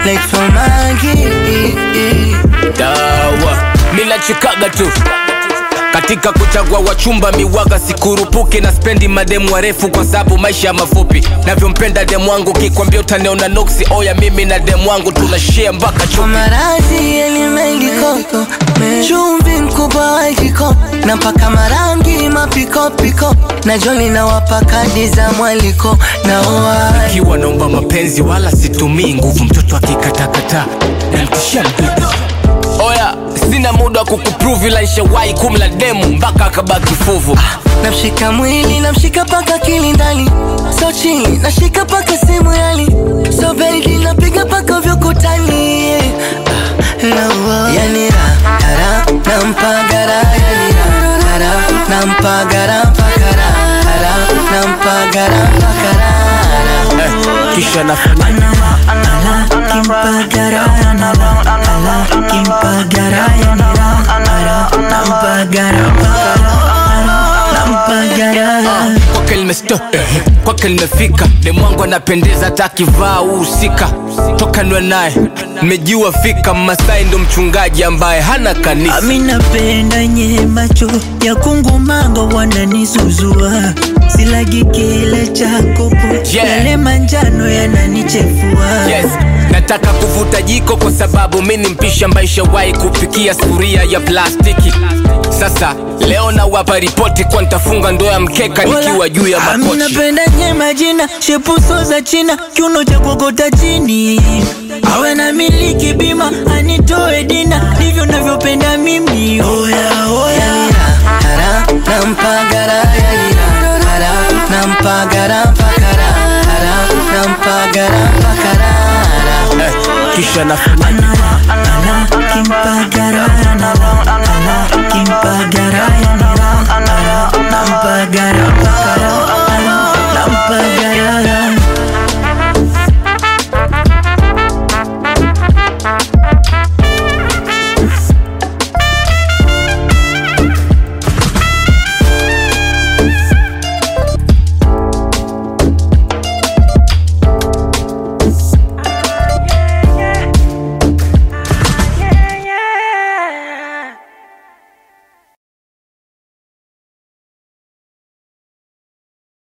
like Fomagi. dawa mina chikaga tu katika kuchagua wachumba miwaga sikurupuki na spendi mademu warefu kwa sababu maisha mafupi navyompenda demu wangu kikwambia utaneona noksi oya mimi na demu wangu tunashia mpaka Kwa chupi maradhi yalimeliko chumvi mkubwa wa jiko na mpaka marangi mapikopiko na joli na wapakadi za mwaliko na oa kiwa naomba mapenzi wala situmii nguvu mtoto akikatakata namtishia mdudu oya sina muda wa kukuprove ila nishawahi kumla demu mpaka akabaki fuvu namshika mwili namshika paka kilindani so chini nashika paka simu yali so baby napiga paka vyokutani yani ra kara nampagara yani ra kara nampagara mpakara kara nampagara mpakara eh, kisha nafanya kwake limesto kwake limefika demwangu anapendeza hata akivaa uhusika toka nwe naye mmejiwa fika masai ndo mchungaji ambaye hana kanisa Ami napenda nye macho ya kungumango wananisuzua silagi kile chakopo Yeah. yale manjano yananichefua yes nataka kuvuta jiko kwa sababu mi ni mpisha maisha wahi kupikia sufuria ya plastiki sasa leo nawapa ripoti kwa nitafunga ndoa ya mkeka nikiwa juu ya Ami makochi napenda nye majina shepuso za china kiuno cha kuokota chini awe na miliki bima anitoe dina ndivyo navyopenda mimi oya oya kara nampagara yani ra kara nampagara mpakara kara nampagara mpakara eh, kisha nafanya kimpagara kimpagara